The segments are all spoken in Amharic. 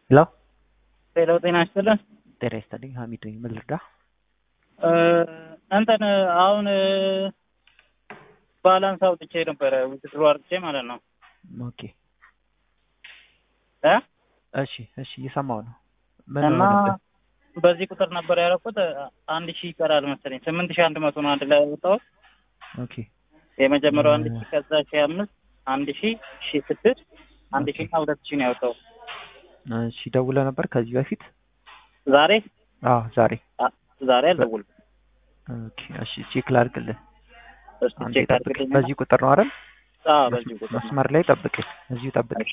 ሄሎ ሄሎ ጤና ይስጥልን። ጤና ይስጥልኝ። ሀሚድ ነኝ። ምን ልርዳ? እንትን አሁን ባላንስ አውጥቼ ነበረ ውድድሩ አርጥቼ ማለት ነው ኦኬ እ እሺ እሺ እየሰማሁ ነው። ምን እና ሆነብህ? በዚህ ቁጥር ነበር ያደረኩት። አንድ ሺህ ይቀራል መሰለኝ ስምንት ሺህ አንድ መቶ ነው አንድ ላይ ያወጣሁት። ኦኬ የመጀመሪያው አንድ እ- ሺህ ከዛ ሺህ አምስት አንድ ሺህ ሺህ ስድስት አንድ ሺህ እና ሁለት ሺህ ነው ያወጣሁት እሺ ደውለህ ነበር ከዚህ በፊት? ዛሬ አዎ ዛሬ። አ- ዛሬ አልደውልም። ኦኬ እሺ ቼክ ላድርግልህ። እስቲ አንዴ ቼክ ጠብቅ። አድርግልኝ። በዚህ ቁጥር ነው አይደል? አዎ በዚህ ቁጥር ነው። መስመር ላይ ጠብቅ። እዚሁ ጠብቅ። እሺ።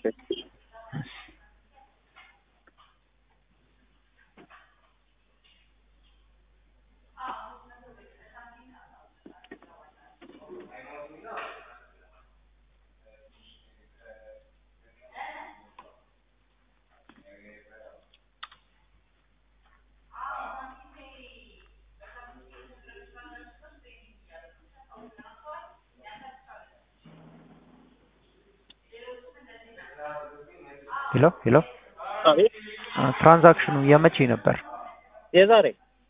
ሄሎ ሄሎ አቤት አ፣ ትራንዛክሽኑ የመቼ ነበር? የዛሬ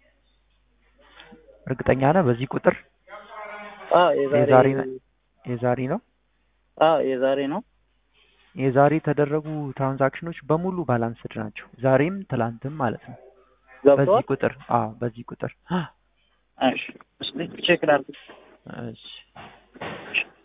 እርግጠኛ ነህ? በዚህ ቁጥር አዎ የዛሬ የዛሬ ነው? የዛሬ ነው? አዎ የዛሬ ነው። የዛሬ የተደረጉ ትራንዛክሽኖች በሙሉ ባላንስድ ናቸው። ዛሬም ትላንትም ማለት ነው። በዚህ ገብቷል። ቁጥር አዎ፣ በዚህ ቁጥር እሺ እስቲ ቼክ ላድርግ። እሺ